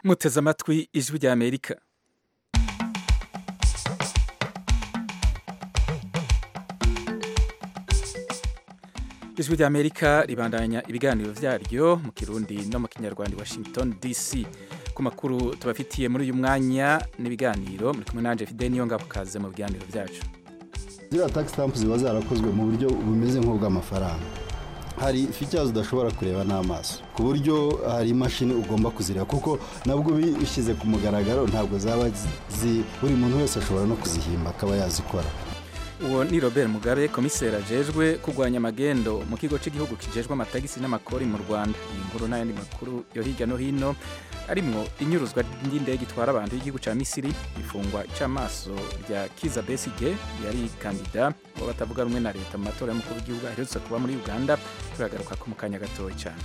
muteze amatwi ijwi rya amerika ijwi rya amerika ribandanya ibiganiro vyaryo mu kirundi no mu kinyarwanda i washington dc ku makuru tubafitiye muri uyu mwanya n'ibiganiro muri kumwe nanje fide niyo ngabo kaze mu biganiro vyacu ziriya tax stamp ziba zarakozwe mu buryo bumeze nk'ubw'amafaranga hari features udashobora kureba n'amaso ku buryo hari imashini ugomba kuzireba kuko nabwo bishyize ku mugaragaro ntabwo zaba zi buri muntu wese ashobora no kuzihimba akaba yazikora uwo ni robert mugabe komiseri ajejwe kurwanya amagendo mu kigo cy'igihugu kijejwe amatagisi n'amakori mu rwanda iyi nkuru n'ayandi makuru yo hirya no hino arimwo inyuruzwa ry'indege itwara abantu y'igihugu cya misiri ifungwa icamaso rya kiza besige yari kandida uwo batavuga rumwe na leta mu matora y'umukuru w'igihugu aherutse kuba muri uganda turagaruka ko mu kanya gatoya cyane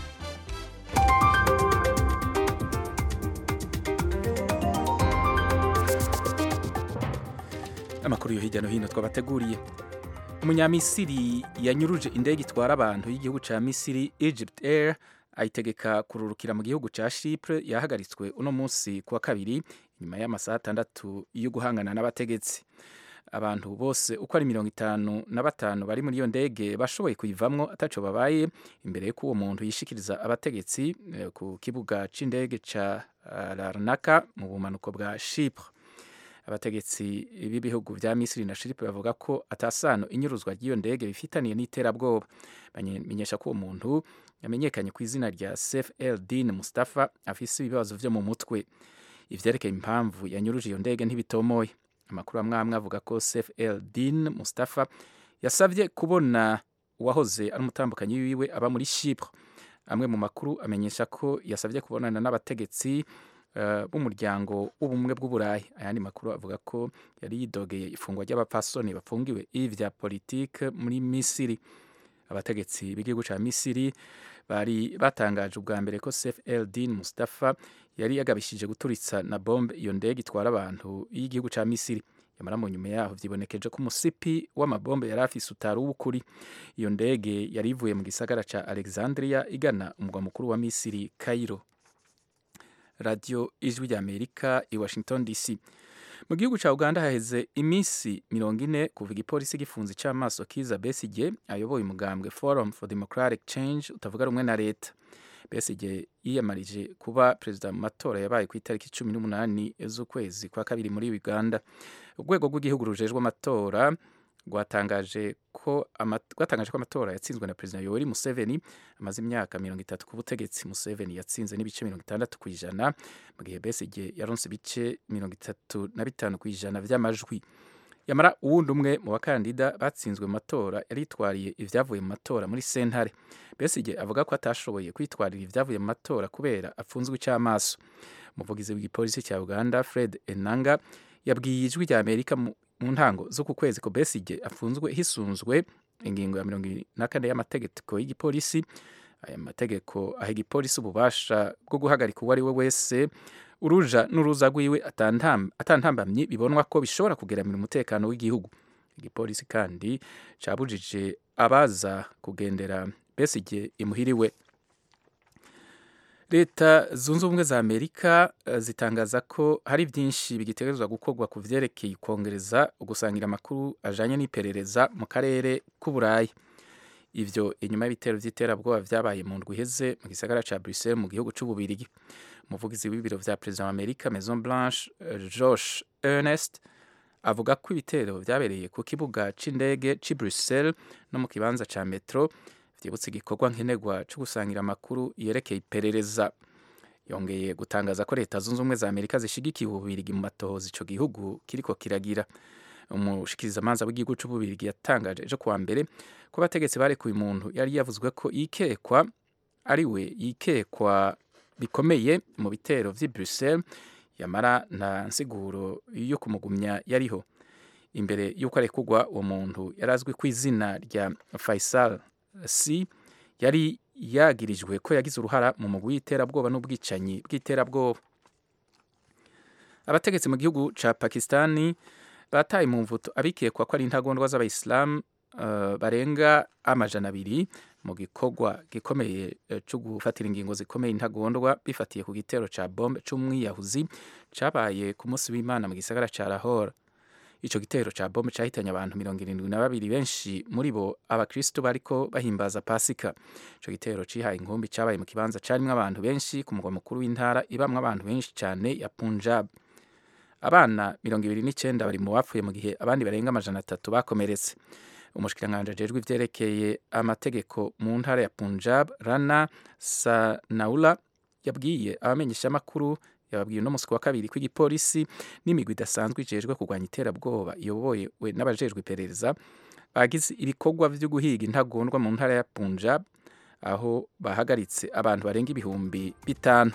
amakuru yo hirya no hino twabateguriye umunyamisiri yanyuruje indege itwara abantu y'igihugu cya misiri egypt air ayitegeka kururukira mu gihugu cya Chypre yahagaritswe uno munsi kuwa kabiri nyuma y'amasaha atandatu yo guhangana n'abategetsi abantu bose uko ari mirongo itanu na batanu bari muri iyo ndege bashoboye kuyivamwo ataco babaye imbere y'uko uwo muntu yishikiriza abategetsi eh, ku kibuga c'indege ca uh, Larnaca mu bumanuko bwa Chypre abategetsi b'ibihugu vya Misiri na Chypre bavuga ko atasano inyuruzwa ry'iyo ndege bifitaniye n'iterabwoba bamenyesha ko uwo muntu yamenyekanye ku izina rya Saif el-Din Mustafa afise ibibazo vyo mu mutwe ivyerekeye impamvu yanyuruje iyo ndege ntibitomoye amakuru amwe amwe avuga ko Saif el-Din Mustafa yasavye kubona uwahoze ari umutambukanyi wiwe aba muri Chypre amwe mu makuru amenyesha ko yasavye kubonana n'abategetsi uh, b'umuryango w'ubumwe bw'uburayi ayandi makuru avuga ko yari yidogeye ifungwa ry'abapfasoni bafungiwe ivya politike muri Misiri abategetsi b'igihugu ca Misiri bari batangaje ubwa mbere ko Saif el-Din Mustafa yari yagabishije guturitsa na bombe iyo ndege itwara abantu y'igihugu ca Misiri yamara mu nyuma yaho vyibonekeje ko umusipi w'amabombe yari afise utari uw'ukuri iyo ndege yari ivuye mu gisagara ca Alexandria igana umugwa mukuru wa Misiri Cairo radio ijwi rya Amerika i Washington DC mu gihugu ca Uganda haheze iminsi mirongo ine kuva igipolisi gifunze icamaso Kiza Besigye ayoboye umugambwe Forum for Democratic Change utavuga rumwe na leta Besigye yiyamarije kuba perezida mu matora yabaye ku itariki cumi n'umunani z'ukwezi kwa kabiri muri Uganda urwego rw'igihugu rujejwe amatora rwatangaje ko rwatangaje ko amatora yatsinzwe na perezida Yoweri Museveni amaze imyaka mirongo itatu ku butegetsi Museveni yatsinze n'ibice mirongo itandatu ku ijana mu gihe Besigye yaronse ibice mirongo itatu na bitanu ku ijana vy'amajwi yamara uwundi umwe mu bakandida batsinzwe mu matora yaritwariye ivyavuye mu matora muri sentare Besigye avuga ko atashoboye kwitwarira ivyavuye mu matora kubera apfunzwe icamaso umuvugizi w'igipolisi cya Uganda Fred Enanga yabwiye ijwi rya Amerika mu mu ntango z'uku kwezi ko Besigye afunzwe hisunzwe ingingo ya mirongo na kane y'amategeko y'igipolisi aya mategeko aha igipolisi ububasha bwo guhagarika uwo ari we wese uruja n'uruza rwiwe atantambamye bibonwa ko bishobora kugeramira umutekano w'igihugu igipolisi kandi cabujije abaza kugendera Besigye imuhiriwe leta zunze ubumwe za amerika zitangaza ko hari byinshi bigitegerezwa gukorwa ku vyerekeye kongereza ugusangira amakuru ajanye n'iperereza mu karere k'uburayi ivyo inyuma y'ibitero vy'iterabwoba vyabaye mu ndwi iheze mu gisagara ca bruxelles mu gihugu c'ububirigi umuvugizi w'ibiro vya perezida wa amerika maison blanche josh ernest avuga ko ibitero vyabereye ku kibuga c'indege c'i bruxelles no mu kibanza ca metro vyibutse igikorwa nkenerwa cyo gusangira amakuru yerekeye iperereza yongeye gutangaza ko leta zunze ubumwe za amerika zishigikiye ububirigi mu matohoza ico gihugu kiriko kiragira umushikirizamanza w'igihugu c'ububirigi yatangaje ejo kuwa mbere ko abategetsi barekuye umuntu yari yavuzwe ko yikekwa ari we yikekwa bikomeye mu bitero vy'i bruxelles yamara nta nsiguro yo kumugumya yariho imbere y'uko arekurwa uwo muntu yari azwi ku izina rya faisal si yari yagirijwe ko yagize uruhara mu mugwi w'iterabwoba n'ubwicanyi bw'iterabwoba abategetsi mu gihugu ca pakistani bataye mu mvuto abikekwa ko ari intagondwa z'abayisilamu uh, barenga amajana abiri mu gikorwa gikomeye cyo gufatira ingingo zikomeye intagondwa bifatiye ku gitero ca bombe c'umwiyahuzi cabaye ku munsi w'imana mu gisagara ca Lahore ico gitero ca bombe cahitanye abantu mirongo irindwi na babiri benshi muri bo abakristo bariko bahimbaza pasika ico gitero cihaye inkumbi cabaye mu kibanza carimwo abantu benshi ku mugwa mukuru w'intara ibamwo abantu benshi cane ya Punjab abana mirongo ibiri n'icenda bari mu bapfuye mu gihe abandi barenga amajana atatu bakomeretse umushikiranganji ajejwe ivyerekeye amategeko mu ntara ya Punjab Rana Sanaula yabwiye abamenyeshamakuru yababwiye uno musi wa kabiri ko igipolisi n'imigwi idasanzwe ijejwe kurwanya iterabwoba iyobowe n'abajejwe iperereza bagize ibikorwa vyo guhiga intagondwa mu ntara ya Punjab aho bahagaritse abantu barenga ibihumbi bitanu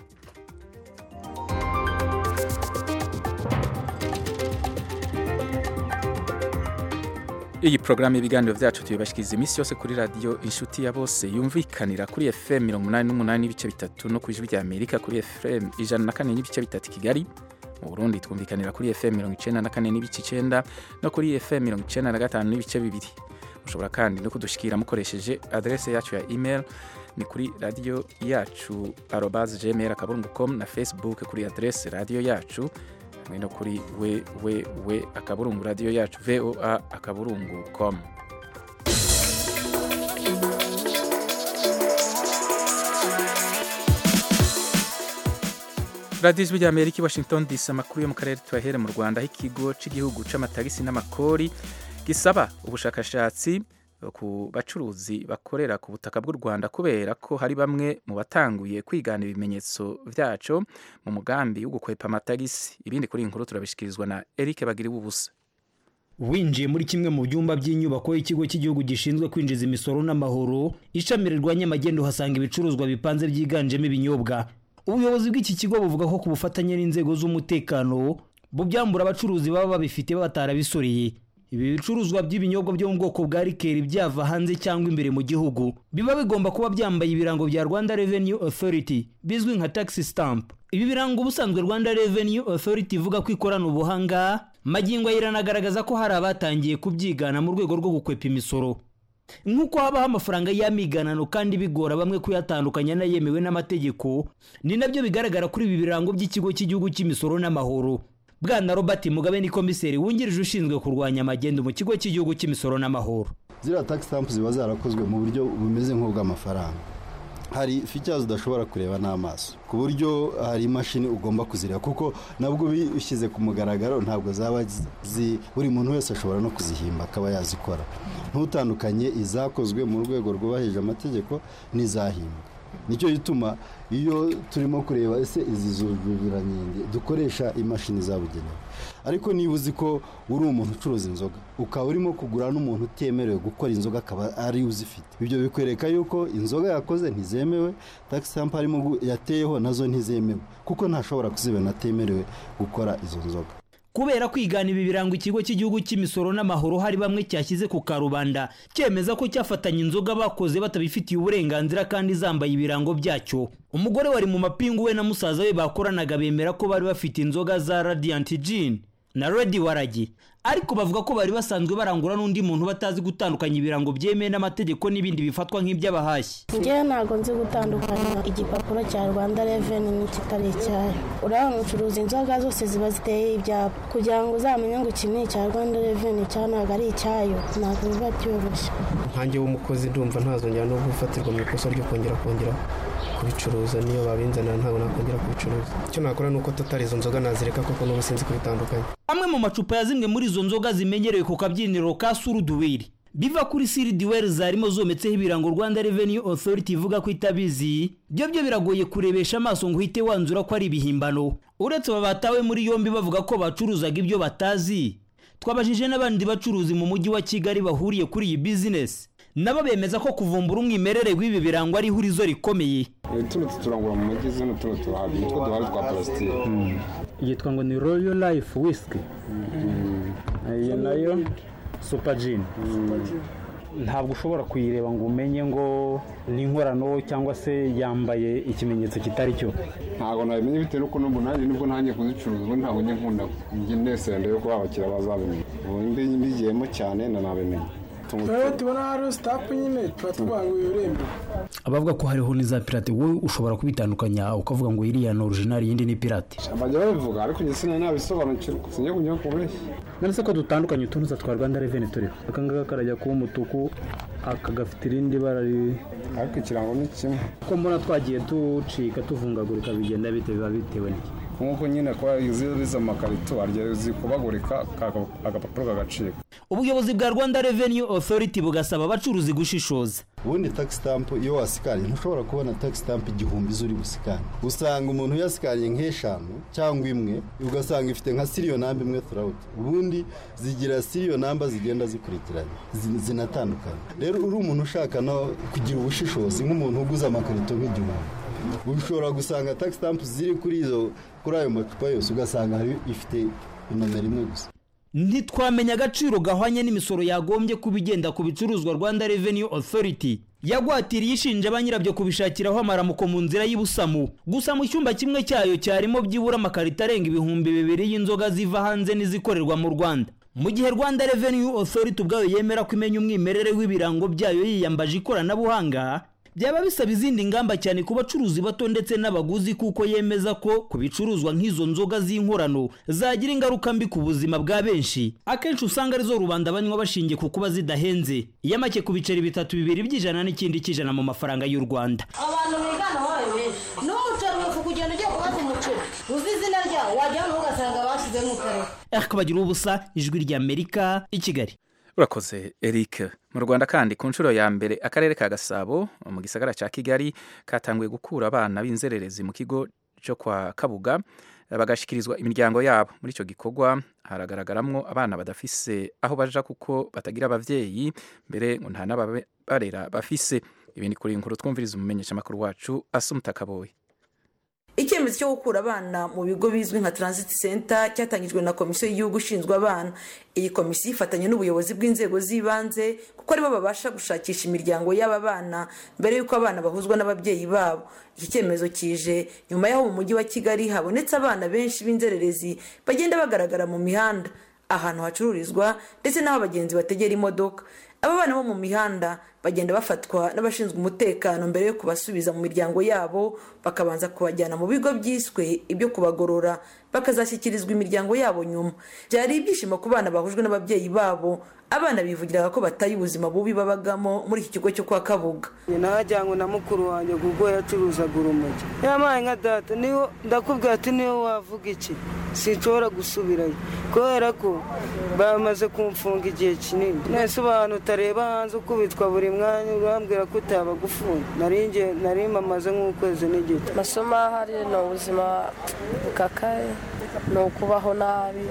iyi porogaramu y'ibiganiro byacu tuyibashikiriza iminsi yose kuri radiyo inshuti ya bose yumvikanira kuri fm mirongo umunani n'umunani n'ibice bitatu no ku ijwi rya amerika kuri fm ijana na kane n'ibice bitatu kigali mu burundi twumvikanira kuri fm mirongo icenda na kane n'ibice icenda no kuri fm mirongo icenda na gatanu n'ibice bibiri mushobora kandi no kudushikira mukoresheje adrese yacu ya email ni kuri radiyo yacu arobas gmail akaburungu com na facebook kuri adrese radiyo yacu hamwe no kuri we we we akaburungu radiyo yacu voa akaburungu com radiyo ijwi rya amerika i washington dc amakuru yo mu karere tuyahere mu rwanda aho ikigo cy'igihugu c'amatagisi n'amakori gisaba ubushakashatsi ku bacuruzi bakorera ku butaka bw'u Rwanda kubera ko hari bamwe mu batanguye kwigana ibimenyetso vyaco mu mugambi wo gukwepa amatagisi ibindi kuri inkuru turabishikirizwa na Eric Bagiriwe ubusa winjiye muri kimwe mu byumba by'inyubako y'ikigo cy'igihugu gishinzwe kwinjiza imisoro n'amahoro ishami rirwanya amagendo uhasanga ibicuruzwa bipanze byiganjemo ibinyobwa ubuyobozi bw'iki kigo buvuga ko ku bufatanye n'inzego z'umutekano bubyambura abacuruzi baba babifite batarabisoreye ibi bicuruzwa by'ibinyobwa byo mu bwoko bwa rikeri byava hanze cyangwa imbere mu gihugu biba bigomba kuba byambaye ibirango bya rwanda revenue authority bizwi nka tax stamp ibi birango ubusanzwe rwanda revenue authority ivuga ko ikorana ubuhanga magingo iranagaragaza ko hari abatangiye kubyigana mu rwego rwo gukwepa imisoro nk'uko habaho amafaranga y'amiganano kandi bigora bamwe kuyatandukanya n'ayemewe n'amategeko ni nabyo bigaragara kuri ibi birango by'ikigo cy'igihugu cy'imisoro n'amahoro bwana robert mugabe ni komiseri wungirije ushinzwe kurwanya amagendo mu kigo cy'igihugu cy'imisoro n'amahoro ziriya tax stamp ziba zarakozwe mu buryo bumeze nk'ubw'amafaranga hari features udashobora kureba n'amaso ku buryo hari imashini ugomba kuzireba kuko nabwo bishyize ku mugaragaro ntabwo zaba zi buri muntu wese ashobora no kuzihimba akaba yazikora ntutandukanye izakozwe mu rwego rwubahirije amategeko n'izahimbwe nicyo gituma iyo turimo kureba ese izi zujuranyenge dukoresha imashini zabugenewe ariko niba uzi ko uri umuntu ucuruza inzoga ukaba urimo kugura n'umuntu utemerewe gukora inzoga akaba ari uzifite ibyo bikwereka yuko inzoga yakoze ntizemewe tax stamp harimo yateyeho nazo ntizemewe kuko ntashobora kuzibona atemerewe gukora izo nzoga kubera kwigana ibi birango ikigo cy'igihugu cy'imisoro n'amahoro hari bamwe cyashyize ku karubanda cyemeza ko cyafatanya inzoga bakoze batabifitiye uburenganzira kandi zambaye ibirango byacyo umugore wari mu mapingu we na musaza we bakoranaga bemera ko bari bafite inzoga za radiant gin na redi waragi ariko bavuga ko bari basanzwe barangura n'undi muntu batazi gutandukanya ibirango byemewe n'amategeko n'ibindi bifatwa nk'iby'abahashyi njyewe ntabwo nzi gutandukanya igipapuro cya rwanda reveni n'ikitari icyayo urabona ucuruza inzoga zose ziba ziteye ibyapa kugira ngo uzamenye ngo iki ni icya rwanda reveni cya ntabwo ari icyayo ntabwo biba byoroshye nkange w'umukozi ndumva ntazongera no gufatirwa mu ikosa ryo kongera kongera kubicuruza niyo babinzanira ntabwo nakongera kubicuruza icyo nakora ni uko tutari izo nzoga nazireka kuko n'ubu sinzi kubitandukanya amwe mu macupa ya zimwe muri izo nzoga zimenyerewe ku kabyiniro ka suruduwiri biva kuri siridiweri zarimo zometseho ibirango rwanda revenue authority ivuga ko itabizi byo byo biragoye kurebesha amaso ngo uhite wanzura ko ari ibihimbano uretse aba batawe muri yombi bavuga ko bacuruzaga ibyo batazi twabajije n'abandi bacuruzi mu mujyi wa kigali bahuriye kuri iyi bizinesi nabo bemeza ko kuvumbura umwimerere w'ibi birango ari ihurizo rikomeye tuno turangura mu mujyi zino tuno turahabwa nitwo duhari twa parasitike yitwa ngo ni royo life whisky iyi nayo super gin ntabwo ushobora kuyireba ngo umenye ngo ni inkorano cyangwa se yambaye ikimenyetso kitari cyo ntabwo nabimenye bitewe n'uko n'ubu nanjye nibwo ntangiye kuzicuruza ubu ntabwo njye nkunda njye nesenda yo kuba abakiriya bazabimenya ubu mbigiyemo cyane na nabimenya rero tubona hariho sitapu nyine tuba tuvuga ngo irembo abavuga ko hariho n'iza pirate wowe ushobora kubitandukanya ukavuga ngo iriya ni orijinali iyindi ni pirate bajya babivuga ariko njye sinari nabisobanukirwa sinjya kujya kubeshya none se ko dutandukanye utunuza twa rwanda reveni turiho aka ngaka karajya kuba umutuku aka gafite irindi bara riri ariko ikirango ni kimwe ko mbona twagiye ducika tuvungagurika bigenda bite biba bitewe n'iki nk'uko nyine kuba izo amakarito harya zikubagurika agapapuro kagacika ubuyobozi bwa rwanda revenue authority bugasaba abacuruzi gushishoza ubundi tax stamp iyo wasikariye ntushobora kubona tax stamp igihumbi zuri busikane usanga umuntu yasikariye nk'eshanu cyangwa imwe ugasanga ifite nka siriyo namba imwe turawuti ubundi zigira siriyo namba zigenda zikurikiranye zi- zinatandukanye rero uri umuntu ushaka no kugira ubushishozi nk'umuntu uguze amakarito nk'igihumbi ushobora gusanga tax stamp ziri kuri izo kuri ayo macupa yose ugasanga hari ifite inomero imwe gusa ntitwamenya agaciro gahwanye n'imisoro yagombye kuba igenda ku bicuruzwa rwanda revenue authority yagwatiriye ishinja ba nyirabyo kubishakiraho amaramuko mu nzira y'ubusamu gusa mu cyumba kimwe cyayo cyarimo byibura amakarito arenga ibihumbi bibiri y'inzoga ziva hanze n'izikorerwa mu rwanda mu gihe rwanda revenue authority ubwayo yemera ko imenya umwimerere w'ibirango byayo yiyambaje ikoranabuhanga byaba bisaba izindi ngamba cyane ku bacuruzi bato ndetse n'abaguzi kuko yemeza ko ku bicuruzwa nk'izo nzoga z'inkorano zagira ingaruka mbi ku buzima bwa benshi akenshi usanga arizo rubanda banywa bashingiye ku kuba zidahenze iyo make ku biceri bitatu bibiri by'ijana n'ikindi cy'ijana mu mafaranga y'u rwanda abantu bigana wabaye benshi n'umuceri wifu kugenda ugiye kubaza umuceri uzi izina ryawo wajya hano ugasanga bashyizemo ukareba ariko bagira ubusa ijwi ry'amerika i kigali urakoze eric mu rwanda kandi ku nshuro ya mbere akarere ka gasabo mu gisagara cya kigali katanguye gukura abana b'inzererezi mu kigo cyo kwa kabuga bagashyikirizwa imiryango yabo muri icyo gikorwa haragaragaramwo abana badafise aho baja kuko batagira ababyeyi mbere ngo nta n'ababarera bafise ibindi kuri iyi nkuru twumviriza umumenyeshamakuru wacu asumuta kaboye icyemezo cyo gukura abana mu bigo bizwi nka transit center cyatangijwe na komisiyo y'igihugu ishinzwe abana iyi komisiyo ifatanya n'ubuyobozi bw'inzego z'ibanze kuko aribo babasha gushakisha imiryango y'aba bana mbere y'uko abana bahuzwa n'ababyeyi babo iki cyemezo kije nyuma y'aho mu mujyi wa kigali habonetse abana benshi b'inzererezi bagenda bagaragara mu mihanda ahantu hacururizwa ndetse n'aho abagenzi bategera imodoka aba bana bo mu mihanda bagenda bafatwa n'abashinzwe umutekano mbere yo kubasubiza mu miryango yabo bakabanza kubajyana mu bigo byiswe ibyo kubagorora bakazashyikirizwa imiryango yabo nyuma byari ibyishimo ku bana bahujwe n'ababyeyi babo abana bivugiraga ko bataye ubuzima bubi babagamo muri iki kigo cyo kwa kabuga najyanywe na mukuru wanjye kuko yacuruzaga urumogi yampaye nka data niyo ndakubwira ati niyo wavuga iki sinshobora gusubirayo kubera ko bamaze kumfunga igihe kinini mwese abantu utareba hanze ukubitwa buri mwanya urambwira ko utaba gufunga nari mamaze nk'ukwezi n'igice amasomo ahari ni ubuzima bukakaye ni ukubaho nabi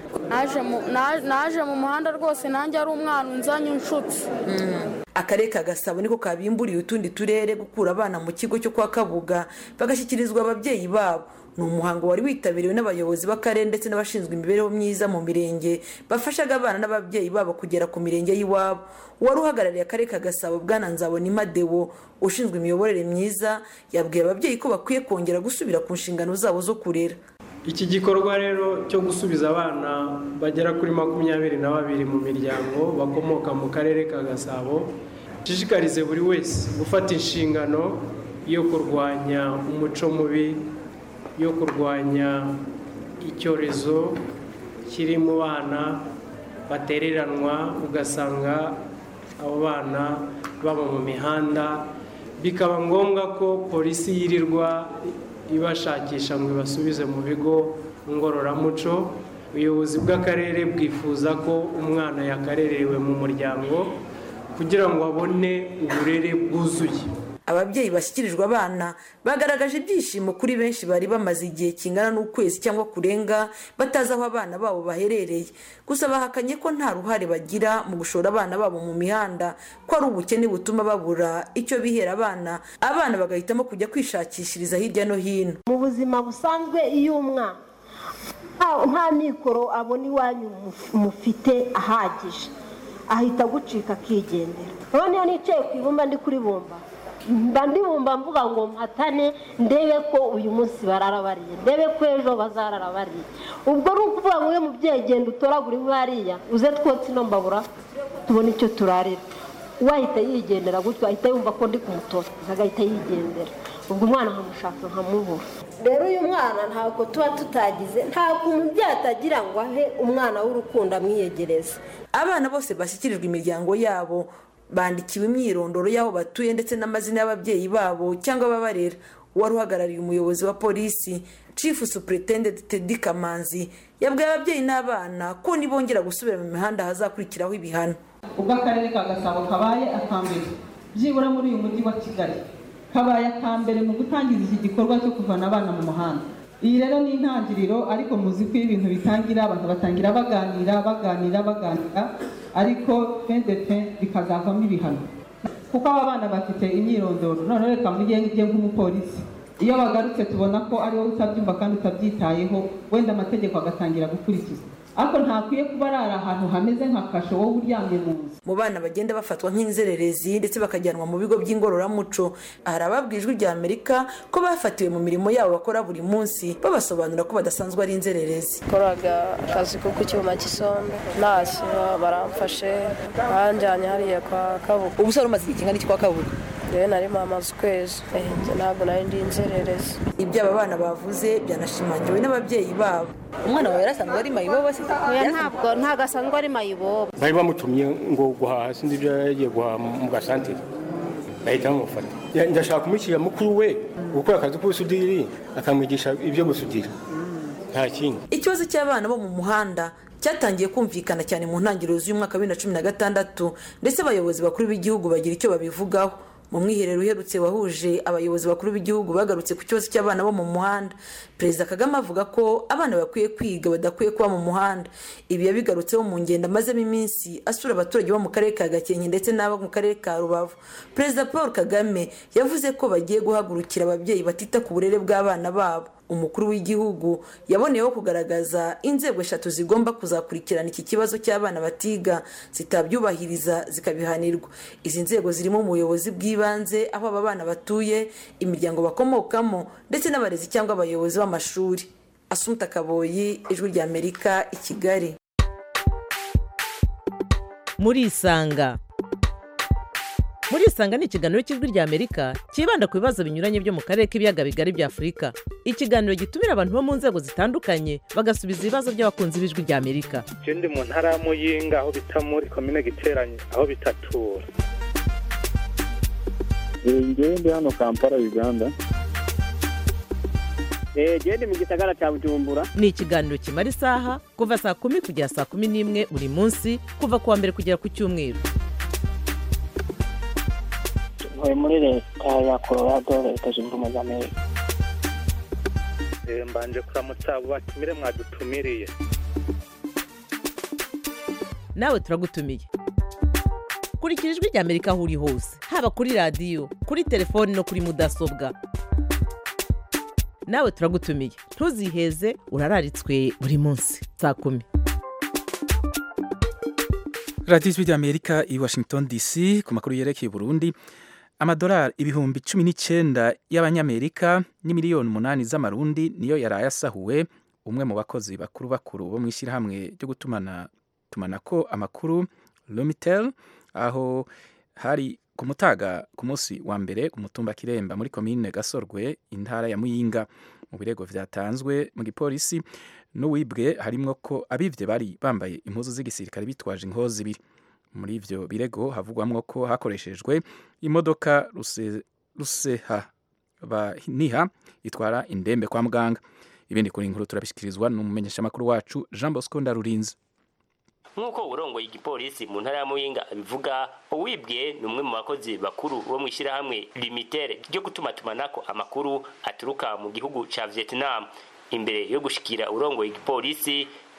naje mu muhanda rwose nanjye ari umwana unzanye unshutse akarere ka gasabo niko kabimburiye utundi turere gukura abana mu kigo cyo kwa kabuga bagashyikirizwa ababyeyi babo ni umuhango wari witabiriwe n'abayobozi b'akarere ndetse n'abashinzwe imibereho myiza mu mirenge bafashaga abana n'ababyeyi babo kugera ku mirenge y'iwabo uwari uhagarariye akarere ka gasabo bwana nzabonima dewo ushinzwe imiyoborere myiza yabwiye ababyeyi ko bakwiye kongera gusubira ku nshingano zabo zo kurera iki gikorwa rero cyo gusubiza abana bagera kuri makumyabiri na babiri mu miryango bakomoka mu karere ka gasabo gishishikarize buri wese gufata inshingano yo kurwanya umuco mubi yo kurwanya icyorezo kiri mu bana batereranwa ugasanga abo bana baba mu mihanda bikaba ngombwa ko polisi yirirwa ibashakisha ngo ibasubize mu bigo ngororamuco ubuyobozi bw'akarere bwifuza ko umwana yakarerewe mu muryango kugira ngo abone uburere bwuzuye ababyeyi bashyikirijwe abana bagaragaje ibyishimo kuri benshi bari bamaze igihe kingana n'ukwezi cyangwa kurenga batazi aho abana babo baherereye gusa bahakanye ko nta ruhare bagira mu gushora abana babo mu mihanda ko ari ubukene butuma babura icyo bihera abana abana bagahitamo kujya kwishakishiriza hirya no hino mu buzima busanzwe iyo umwana nta mikoro abona iwanyu mufite ahagije ahita agucika akigendera noneho nicaye ku ibumba ndi kuri bumba mba ndibumva mvuga ngo mpatane ndebe ko uyu munsi barara bariye ndebe ko ejo bazarara bariye ubwo ni ukuvuga ngo iyo mubyeyi genda utoragura iwe hariya uze twotse ino mbabura tubone icyo turarira wahita yigendera gutyo ahita yumva ko ndi kumutoza agahita yigendera ubwo umwana nkamushaka nkamubura rero uyu mwana ntabwo tuba tutagize ntabwo umubyeyi atagira ngo ahe umwana w'urukundo amwiyegereze abana bose bashyikirijwe imiryango yabo bandikiwe imyirondoro y'aho batuye ndetse n'amazina y'ababyeyi babo cyangwa ababarera uwari uhagarariye umuyobozi wa polisi chief superintendent teddy kamanzi yabwiye ababyeyi n'abana ko nibongera gusubira mu mihanda hazakurikiraho ibihano ubwo akarere ka gasabo kabaye akambere byibura muri uyu mujyi wa kigali kabaye akambere mu gutangiza iki gikorwa cyo kuvana abana mu muhanda iyi rero ni intangiriro ariko muzi ko iyo ibintu bitangira abantu batangira baganira baganira baganira ariko fendete bikazavamo ibihano kuko aba bana bafite imyirondoro noneho reka mujye nk'umupolisi iyo bagarutse tubona ko ari wowe utabyumva kandi utabyitayeho wenda amategeko agatangira gukurikizwa ariko ntakwiye kuba ari ahantu hameze nka kasho wowe uryamye mu nzu mu bana bagenda bafatwa nk'inzererezi ndetse bakajyanwa mu bigo by'ingororamuco hari ababwijwe rya amerika ko bafatiwe mu mirimo yabo bakora buri munsi babasobanurira ko badasanzwe ari inzererezi koraga akazi ko ku cyuma cy'isombe ntashye baramfashe banjyanye hariya kwa kabuga ubu se umaze igihe kingana iki kwa kabuga yewe nari mamaze ukwezi ntabwo nari ndi inzererezi ibyo aba bana bavuze byanashimangiwe n'ababyeyi babo umwana wawe yarasanzwe ari mayibobo se oya ntabwo ntabwo asanzwe ari mayibobo bari bamutumye ngo guhaha sinzi ibyo yagiye guhaha mu gasantere bahita bamufata ndashaka kumushyira mukuru we gukora akazi k'ubusudiri akamwigisha ibyo gusudira nta kindi ikibazo cy'abana bo mu muhanda cyatangiye kumvikana cyane mu ntangiriro z'umwaka wa bibiri na cumi na gatandatu ndetse abayobozi bakuru b'igihugu bagira icyo babivugaho mu mwiherero uherutse wahuje abayobozi bakuru b'igihugu bagarutse ku kibazo cy'abana bo mu muhanda perezida kagame avuga ko abana bakwiye kwiga badakwiye kuba mu muhanda ibi yabigarutseho mu ngendo amazemo iminsi asura abaturage bo mu karere ka gakenke ndetse n'abo mu karere ka rubavu perezida paul kagame yavuze ko bagiye guhagurukira ababyeyi batita ku burere bw'abana babo umukuru w'igihugu yaboneyeho kugaragaza inzego eshatu zigomba kuzakurikirana iki kibazo cy'abana batiga zitabyubahiriza zikabihanirwa izi nzego zirimo ubuyobozi bw'ibanze aho aba bana batuye imiryango bakomokamo ndetse n'abarezi cyangwa abayobozi b'amashuri asumuta kaboyi ijwi ry'amerika i kigali muri isanga muri isanga ni ikiganiro cy'ijwi ry'amerika cyibanda ku bibazo binyuranye byo mu karere k'ibiyaga bigari bya afurika ikiganiro gitumira abantu bo mu nzego zitandukanye bagasubiza ibibazo by'abakunzi b'ijwi ry'amerika je ndi mu ntara ya muyinga aho bita muri komine giteranye aho bitatura ngewe ndi hano kampala uganda genda mu gisagara cya bujumbura ni ikiganiro kimara isaha kuva saa kumi kugera saa kumi n'imwe buri munsi kuva ku wa mbere kugera ku cyumweru ntuye muri leta ya colorado leta zunze ubumwe za amerika mbanje kuramutsa abo batumire mwadutumiriye nawe turagutumiye kurikira ijwi ry'amerika aho uri hose haba kuri radiyo kuri telefoni no kuri mudasobwa nawe turagutumiye ntuziheze urararitswe buri munsi saa kumi radiyo ijwi ry'amerika i washington dc ku makuru yerekeye burundi amadolari ibihumbi cumi n'icyenda y'abanyamerika n'imiliyoni umunani z'amarundi niyo yaraye asahuwe umwe mu bakozi bakuru bakuru bo mu ishyirahamwe ryo gutumana tumanako amakuru lumitel aho hari ku mutaga ku munsi wa mbere ku mutumba kiremba muri komine gasorwe intara ya muyinga mu birego byatanzwe mu gipolisi n'uwibwe harimo ko abivye bari bambaye impuzu z'igisirikare bitwaje inkozi ibiri muri ivyo birego havugwamwo ko hakoreshejwe imodoka ruse, ruseha baniha itwara indembe kwa muganga ibindi kuri inkuru turabishikirizwa n'umumenyeshamakuru wacu Jean Bosco Ndarurinze nk'uko urongoye igipolisi mu ntara ya muyinga abivuga uwibwe ni umwe mu bakozi bakuru bo mu ishyirahamwe limitere ryo gutumatumanako amakuru aturuka mu gihugu ca vietnam imbere yo gushikira urongoye igipolisi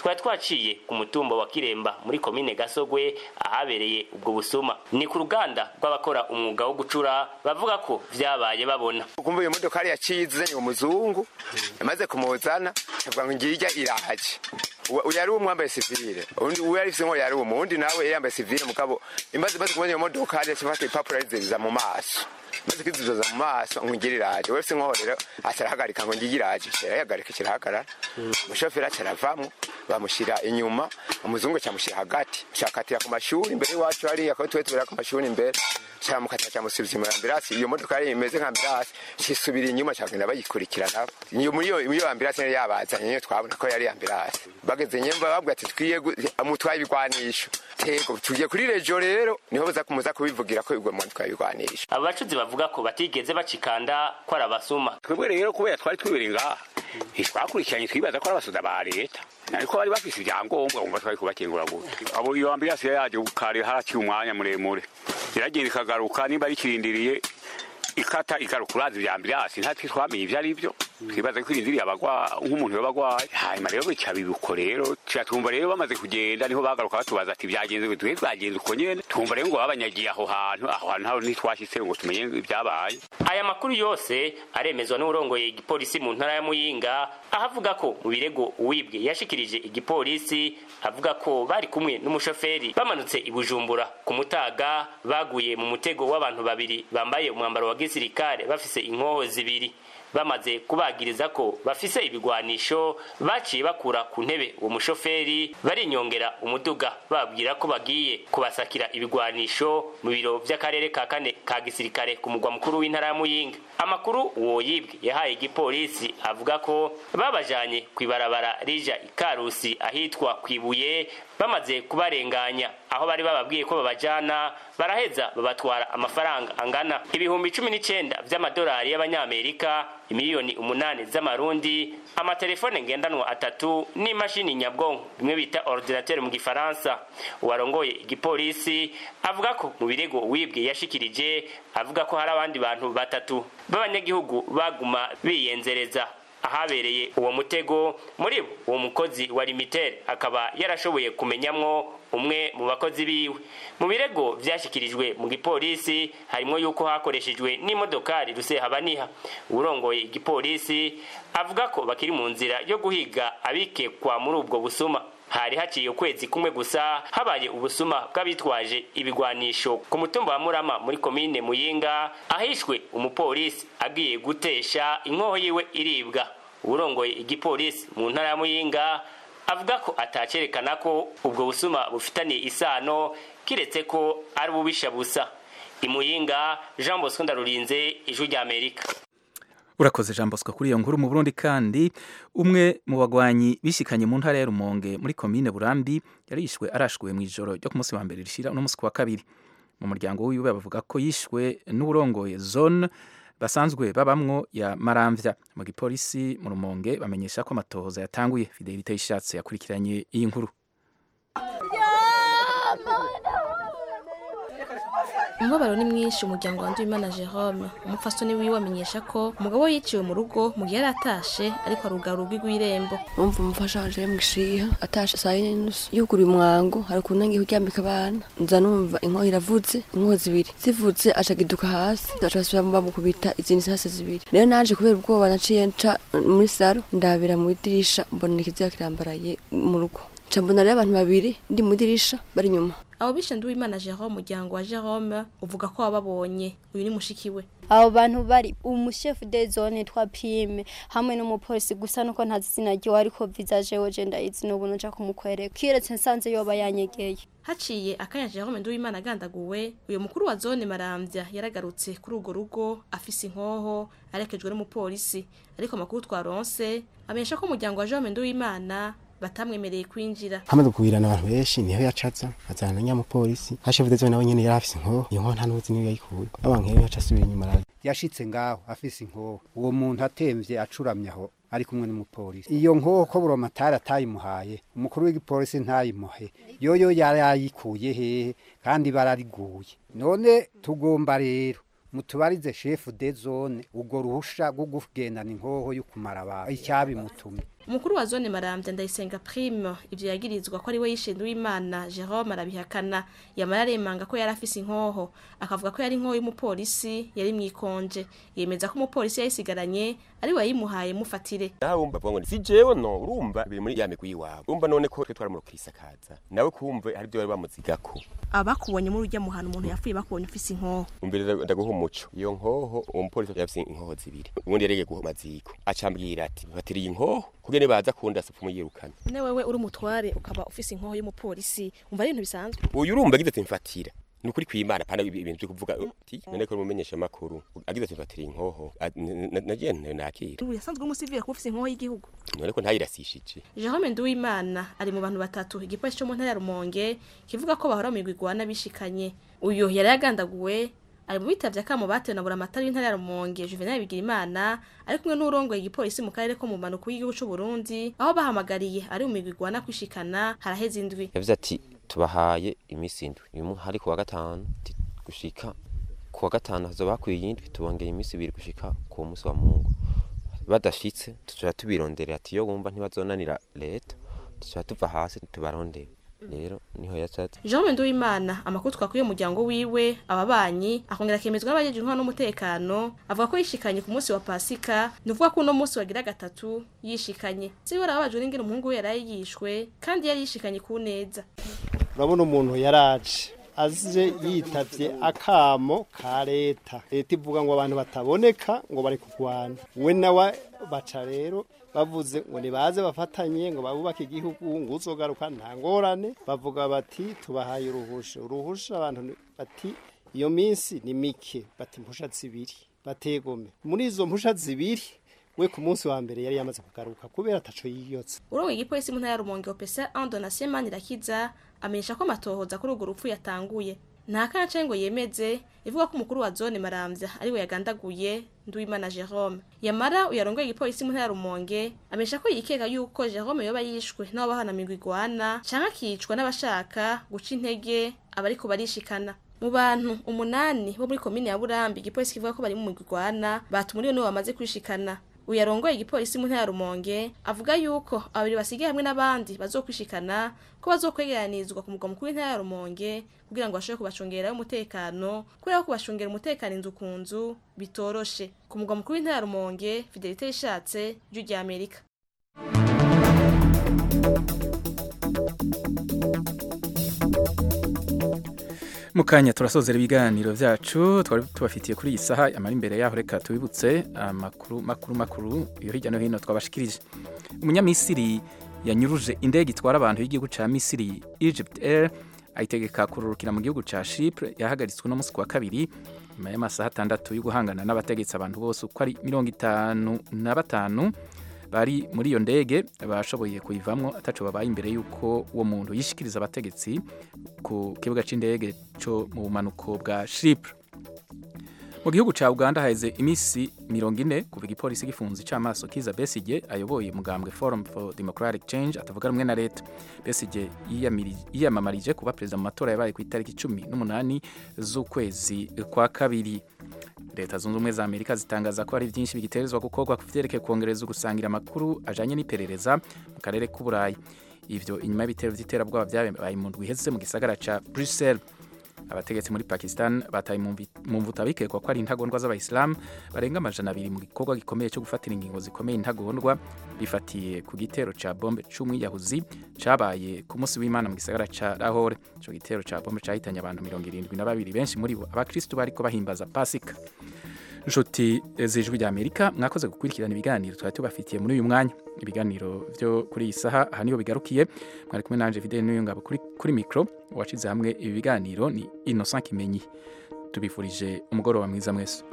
twari twaciye ku mutumba wa kiremba muri komine gasogwe ahabereye ubwo busuma ni ku ruganda rw'abakora umwuga wo gucura bavuga ko vyabaye babona kumva iyo modoka yari yacize umuzungu yamaze kumuzana avuga ngo ngirya irahaje uyu yari umwambaye sivile undi uyu yari ifise ngo yari umu undi nawe yari yambaye sivile mugabo imaze imaze kubona iyo modoka yari yafata ipapuro ariziza mu maso maze kwizizoza mu maso ngo ngire iraje wese nkoho rero atarahagarika ngo ngire iraje kirahagarika kirahagarara umushoferi acaravamwo bamushyira inyuma umuzungu cyamushyira hagati cyakatira ku mashuri imbere iwacu hariya akaba tuwe tubera ku mashuri imbere cyamukatira cyamusubiza inyuma ambirasi iyo modoka yari imeze nka ambirasi kisubira inyuma cyagenda bayikurikirana iyo muri iyo iyo ambirasi yari yabazanye niyo twabona ko yari ambirasi bageze nyemba babwira ati twiye mutwaye ibigwanisho tego tugiye kuri rejo rero niho baza kumuza kubivugira ko igwe mutwaye ibigwanisho abo bacuzi bavuga ko batigeze bacikanda ko ari abasuma twebwe rero kubera twari twibere ngaha ntitwakurikiranye twibaza ko ari abasoda ba leta ariko bari bafise ibyangombwa wumva twari kubakingura gute abo iyo ambirasi yaje kare haraciye umwanya muremure iragenda ikagaruka nimba rikirindiriye ikata igaruka urazi ibya ambirasi ntatwe twamenye ibyo ari byo twibaza ko irindiriye abagwa nk'umuntu yoba agwaye hanyuma rero bica bibuko rero twumva rero bamaze kugenda niho bagaruka batubaza ati byagenze gute twe twagenze uko nyene twumva rero ngo babanyagiye aho hantu aho hantu ntaho ntitwashitse ngo tumenye ibyabaye aya makuru yose aremezwa n'urongoye igipolisi mu ntara ya muyinga aho avuga ko mu birego uwibwe yashikirije igipolisi avuga ko bari kumwe n'umushoferi bamanutse i bujumbura ku mutaga baguye mu mutego w'abantu babiri bambaye umwambaro wa gisirikare bafise inkoho zibiri bamaze kubagiriza ko bafise ibigwanisho baciye bakura ku ntebe uwo mushoferi barinyongera umuduga babwira ko bagiye kubasakira ibigwanisho mu biro vy'akarere ka kane ka gisirikare ku mugwa mukuru w'intara ya muyinga amakuru uwo yibwe yahaye igipolisi avuga ko babajanye kw'ibarabara rija ikarusi ahitwa kwibuye bamaze kubarenganya aho bari bababwiye ko babajana baraheza babatwara amafaranga angana ibihumbi cumi n'icenda vy'amadolari y'abanyamerika imiliyoni umunani z'amarundi amatelefone ngendanwa atatu n'imashini nyabwonko bimwe bita ordinateur mu gifaransa uwarongoye igipolisi avuga ko mu birego wibwe yashikirije avuga ko hari abandi bantu batatu b'abanyagihugu baguma biyenzereza ahabereye uwo mutego muri bo uwo mukozi wa limitere akaba yarashoboye kumenyamwo umwe mu bakozi biwe mu birego vyashikirijwe mu gipolisi harimo yuko hakoreshejwe n'imodokari rusehabaniha urongoye igipolisi avuga ko bakiri mu nzira yo guhiga abikekwa muri ubwo busuma hari haciye ukwezi kumwe gusa habaye ubusuma bw'abitwaje ibigwanisho ku mutumba wa murama muri komine muyinga ahishwe umupolisi agiye gutesha inkoho yiwe iribwa urongoye igipolisi mu ntara ya muyinga avuga ko atacerekana ko ubwo busuma bufitaniye isano kiretse ko ari ububisha busa imuyinga jean bosco ndarurinze ijwi ry'amerika urakoze jean bosco kuri iyo nkuru mu burundi kandi umwe mu bagwanyi bishikanye mu ntara ya rumonge muri komine burambi yarishwe arashwe mu ijoro ryo ku munsi wa mbere rishira uno munsi ku wa kabiri mu muryango wiwe bavuga ko yishwe n'uburongoye zone basanzwe babamwo ya maramvya mu gipolisi mu rumonge bamenyesha ko amatohoza yatanguye fidelite yishatse yakurikiranye iyi nkuru umubabaro ni mwinshi umuryango wa Nduwimana Jerome umupfasoni wiwe amenyesha ko umugabo we yiciwe mu rugo mu gihe yari atashe ariko arugara urugi rw'irembo umva umufasha wanje mwishiha atashe saa yine nusu yuguruye umwango hari ukuntu ngiye kuryambika abana nza numva inkoho iravuze inkoho zibiri zivuze aca giduka hasi aca asubira bamukubita izindi sase zibiri rero naje kubera ubwoba naciye nca muri saro ndabira mu idirisha mbona ikiziga kirambaraye mu rugo nca mbona rero abantu babiri ndi mu idirisha bari inyuma abo bishe Nduwimana Jerome umuryango wa Jerome uvuga ko wababonye uyu ni mushiki we abo bantu bari umushefu de zone twa pime hamwe n'umupolisi gusa nuko ntazi izina ryiwe ariko visage we je ndayizi n'ubu nuja kumukwereka kiretse nsanze yoba yanyegeye haciye akanya Jerome Nduwimana agandaguwe uyu mukuru wa zone Maramvya yaragarutse kuri urwo rugo afise inkoho arekejwe n'umupolisi ariko amakuru twaronse amenyesha ko umuryango wa Jerome Nduwimana batamwemereye kwinjira hamaze kugwirana abantu benshi niho yacaza azana na nyamupolisi hashefu dezo nawe nyene yari afise inkoho iyo nkoho nta n'uzi niyo yayikuye abantu rero yaca asubira inyuma araza yashitse ngaho afise inkoho uwo muntu atemvye acuramye aho ari kumwe n'umupolisi iyo nkoho ko buromatari atayimuhaye umukuru w'igipolisi ntayimuhe yoyo yarayikuye hehe kandi barariguye none tugomba rero mutubarize shefu de zone ubwo ruhusha rwo kugendana inkoho yo kumara abantu icyabimutumye umukuru wa zone marambya ndayisenga prime ivyo yagirizwa ko ari we yishe Nduwimana Jerome arabihakana yamara aremanga ko yari afise inkoho akavuga ko yari inkoho y'umupolisi yari mwikonje yemeza ko umupolisi yayisigaranye ari we yayimuhaye mufatire nawe wumva avuga ngo si jewe no urumva biri muri ya migwi y'iwabo urumva none ko twe twaramurukisakaza nawe kumve hari ibyo bari bamuzigako abakubonye muri urya muhana umuntu yapfuye bakubonye ufise inkoho umbere ndaguha umuco iyo nkoho uwo mupolisi yafise inkoho zibiri ubundi yarege guha amaziko acambwira ati batiriye inkoho kugira nibaza kunda sipfa umuyirukana ne wewe uri umutware ukaba ufise inkoho y'umupolisi umva ari ibintu bisanzwe uyu urumva agize ati mfatira ni ukuri kwimana pana ibintu byo kuvuga uti none ko umumenyesha makuru agize ati mfatira inkoho nagiye nakira ubu yasanzwe umusivile kuba ufise inkoho y'igihugu none ko ntayirasishije Jerome Nduwimana ari mu bantu batatu igipolisi cyo mu ntara ya Rumonge kivuga ko bahora mu migwi igwana bishikanye uyu yari yagandaguwe ari mu bitavye akamo batewe na buramatari w'intara ya Rumonge Juvenal Bigirimana ari kumwe n'urongoye igipolisi mu karere ko mu manuko y'igihugu c'u Burundi aho bahamagariye ari mu migwi igwana kwishikana haraheze indwi yavuze ati tubahaye iminsi indwi uyu munsi hari kuwa gatanu gushika kuwa gatanu hazoba hakwiye iyindwi tubongeye iminsi ibiri gushika ku munsi wa mungu badashitse tuzoja tubironderera ati iyo wumva ntibazonanira leta tuzoja tuva hasi tubarondere rero niho yashatse Jean Nduwimana amakuru twakuye umuryango wiwe ababanyi akongera akemezwa n'abajeje intwaro n'umutekano avuga ko yishikanye ku munsi wa Pasika nuvuga ko uno munsi wagira gatatu yishikanye siwe arabajwe n'ingene umuhungu we yaraye yishwe kandi yari yishikanye ku neza urabona umuntu yaraje aje yitavye akamo ka leta leta ivuga ngo abantu bataboneka ngo bari kurwana we nawe baca rero bavuze ngo nibaze bafatanye ngo babubake igihugu ngo uzogaruka nta ngorane bavuga bati tubahaye uruhusha uruhusha abantu bati iyo minsi ni mike bati impusha zibiri bategome muri izo mpusha zibiri we ku munsi wa mbere yari yamaze kugaruka kubera ataco yiyotse urongoye igipolisi mu ntara ya Rumonge Opesa Andonatien Manirakiza amenyesha ko amatohoza kuri urwo rupfu yatanguye nta kanca ngo yemeze ivuga ko umukuru wa zone Maramvya ariwe yagandaguye Nduwimana Jerome yamara uyarongoye igipolisi mu ntara ya Rumonge amenyesha ko yikeka yuko Jerome yoba yishwe n'abo bahana migwi igwana canke akicwa n'abashaka guca intege abariko barishikana mu bantu umunani bo muri komine ya Burambi igipolisi kivuga ko bari mu migwi igwana batumuriwe nibo bamaze kwishikana uyarongoye igipolisi mu ntara ya Rumonge avuga yuko abiri basigaye hamwe n'abandi bazokwishikana ko bazokwegeranizwa ku mugwa mukuru w'intara ya Rumonge kugira ngo bashobore kubacungera umutekano kubera ko kubacungera umutekano inzu ku nzu bitoroshe ku mugwa mukuru w'intara ya Rumonge Fidelite ishatse jyu rya Amerika mukanya turasozera ibiganiro byacu twari tubafitiye kuri iyi saha amara imbere yaho reka tubibutse amakuru makuru makuru yo hirya no hino twabashikirije umunyamisiri yanyuruje indege itwara abantu y'igihugu cya misiri Egypt Air ayitegeka kururukira mu gihugu cya Chypre yahagaritswe no munsi wa kabiri nyuma y'amasaha atandatu yo guhangana n'abategetsi abantu bose uko ari mirongo itanu na batanu bari muri iyo ndege bashoboye kuyivamo ataco babaye imbere y'uko uwo muntu yishikiriza abategetsi ku kibuga c'indege cyo mu bumanuko bwa Chypre mu gihugu ca Uganda haheze imisi mirongo ine kuva igipolisi gifunze icamaso Kiza Besigye ayoboye umugambwe Forum for Democratic Change atavuga rumwe na leta Besigye yiyamamarije kuba perezida mu matora yabaye ku itariki cumi n'umunani z'ukwezi kwa kabiri leta zunze ubumwe za amerika zitangaza ko hari byinshi bigiterezwa gukorwa ku vyerekeye kongereza gusangira amakuru ajanye n'iperereza mu karere k'uburayi ivyo inyuma y'ibitero vy'iterabwoba vyabaye mu ndwi iheze mu gisagara ca bruxelles abategetsi muri pakistan bataye mu mvuta bikekwa ko ari intagondwa z'abayisilamu barenga amajana abiri mu gikorwa gikomeye cyo gufatira ingingo zikomeye intagondwa bifatiye ku gitero ca bombe c'umwiyahuzi cabaye ku munsi w'imana mu gisagara ca lahore ico gitero ca bombe cahitanye abantu mirongo irindwi na babiri benshi muri bo abakristu bariko bahimbaza pasika nshuti z'ijwi rya amerika mwakoze gukurikirana ibiganiro twari tubafitiye muri uyu mwanya ibiganiro byo kuri iyi saha aha niho bigarukiye mwari kumwe nanje fidele n'uyu ngabo kuri, kuri mikro wacize hamwe ibi biganiro ni innocent kimenyi tubifurije umugoroba mwiza mwese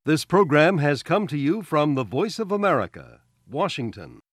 This program has come to you from the Voice of America, Washington.